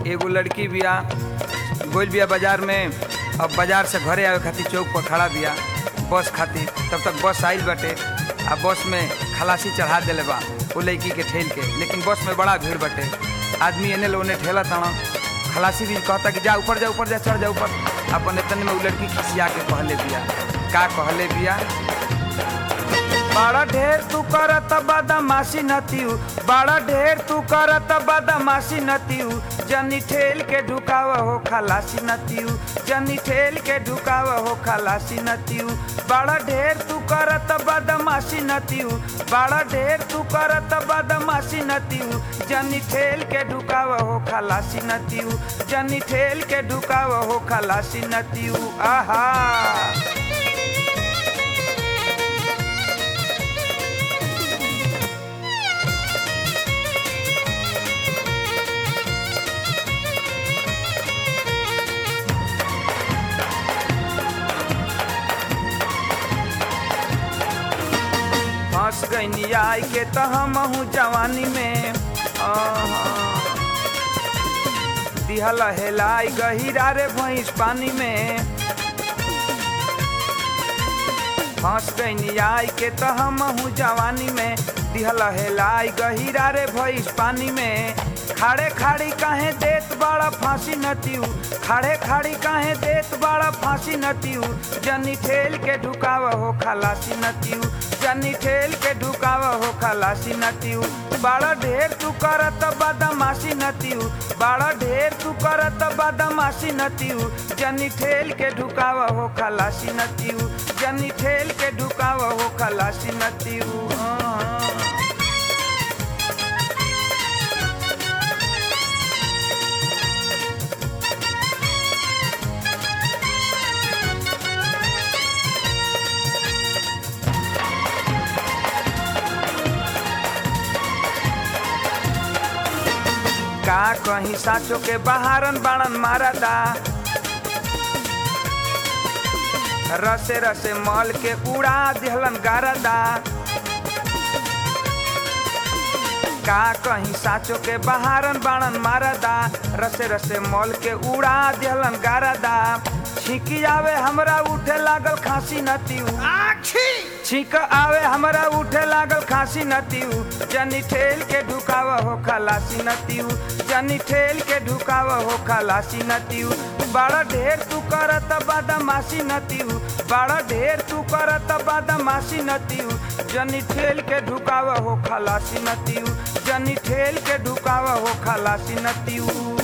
एगो लड़की बिया गोल बिया बाजार में अब बाजार से घरे आवे खातिर चौक पर खड़ा बिया बस खातिर तब तक बस आइल बाटे आ बस में खलासी चढ़ा देले बा वो लड़की के ठेल के लेकिन बस में बड़ा भीड़ बाटे आदमी एने लो ओने ठेला ताना खलासी भी कहता कि जा ऊपर जा ऊपर जा चढ़ जा ऊपर अपन इतने में वो लड़की खिसिया के कहले बिया का कहले बिया बड़ा ढेर तू करत बदमाशी नतियू बड़ा ढेर तू करत बदमाशी नतियू जनी ठेल के ढुकाव हो खलासी नतियू जनी ठेल के ढुकाव हो खलासी नतियू बड़ा ढेर तू करत बदमाशी नतियू बड़ा ढेर तू करत बदमाशी नतियू जनी ठेल के ढुकाव हो खलासी नतियू जनी ठेल के ढुकाव हो खलासी नतियू आहा फंस गईनी आई के तो हम हूँ जवानी में आहा। दिहल हेलाई गहिरा रे भैंस पानी में फंस गईनी आई के तो हम हूँ जवानी में दिहल हेलाई गहिरा रे भैंस पानी में खाड़े खाड़ी काहे देत बड़ा फांसी नतियू खाड़े खाड़ी काहे देत बड़ा फांसी नतियू जनी ठेल के ढुकाव हो खलासी नतियू जनी ठेल के ढुकाव हो खलासी नतियू बड़ा ढेर तू करत बदमाशी नतियू बड़ा ढेर तू करत बदमाशी नतियू जनी ठेल के ढुकाव हो खलासी नतियू जनी ठेल के ढुकाव हो खलासी नतियू हाँ। का कहीं साचो के बहारन बाणन मारदा रसे रसे मल के उड़ा दिहलन गारदा का कहीं साचो के बहारन बाणन मारदा रसे रसे मल के उड़ा दिहलन गारदा छिकी आवे हमरा उठे लागल खांसी नतियू छीक आवे हमरा उठे लागल खांसी नतियू जनी ठेल के ढुकाव हो खलासी नतियू जनी ठेल के ढुकाव हो खलासी नतियू बड़ा ढेर तू करत बदमाशी नतियू बड़ा ढेर तू करत बदमाशी नतियू जनी ठेल के ढुकाव हो खलासी नतियू जनी ठेल के ढुकाव हो खलासी नतियू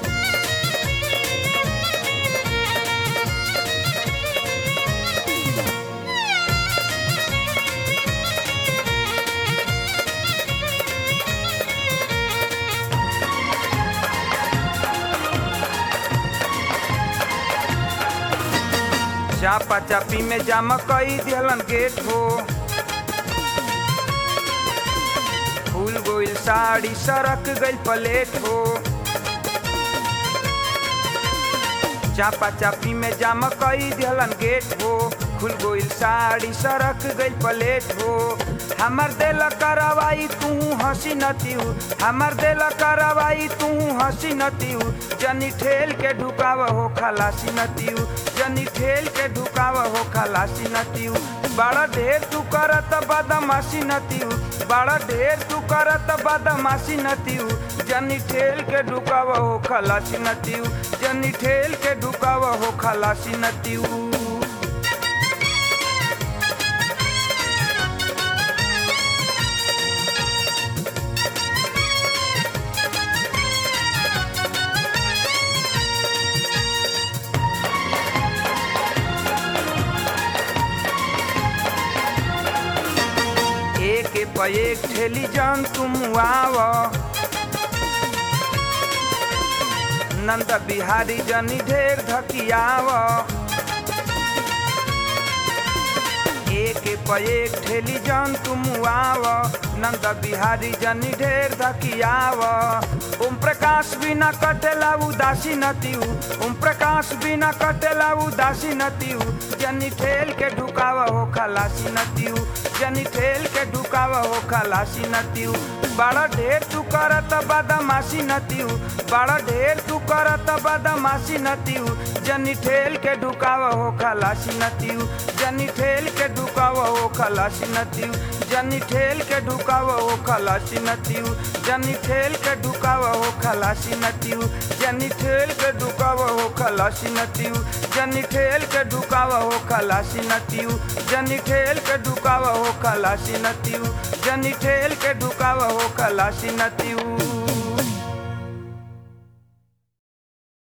चापा चापी में जाम कई दिहलन गेट हो फूल गोइल साड़ी सरक गइल प्लेट हो चापा चापी में जाम कई दिहलन गेट हो खुल गोइल साड़ी सरक गइल प्लेट हो हमर दिल करवाई तू हंसी नतियू हमर दिल करवाई तू हंसी नतियू जनी ठेल के ढुकाव हो खलासी नतियू जनी ठेल के ढुकाव हो खलासी नतियू बड़ा ढेर तू करत बदमाशी नतियू बड़ा ढेर तू करत बदमाशी नतियू जनी ठेल के ढुकाव हो खलासी नतियू जनी ठेल के ढुकाव हो खलासी नतियू एक पे एक ठेली जान तुम आव नंद बिहारी जनी ढेर धकियाव एक पे एक ठेली जान तुम आव नंद बिहारी जनी ढेर धकियाव ओम प्रकाश प्रकाश बिना कटेला उदासी नतीऊ ओम प्रकाश बिना कटेला उदासी नतीऊ जनी ठेल के ढुकावा हो खलासी नतीऊ जनी ठेल के ढुकावा हो खलासी नतीऊ बड़ा ढेर तू करत बदमाशी नतीऊ बड़ा ढेर तू करत बदमाशी नतीऊ जनी ठेल के ढुकावा हो खलासी नतीऊ जनी ठेल के ढुकावा हो खलासी नतीऊ जनी ठेल के ढुकावा हो खलासी नतीऊ जनी ठेल के ढुकावा हो खलासी नतीऊ जनी ठेल के ढुकावा हो खलासी नतीऊ जनी ठेल के ढुकावा हो खलासी नतीऊ जनी ठेल के ढुकावा हो खलासी नतीऊ जनी ठेल के ढुकावा हो खलासी नतीऊ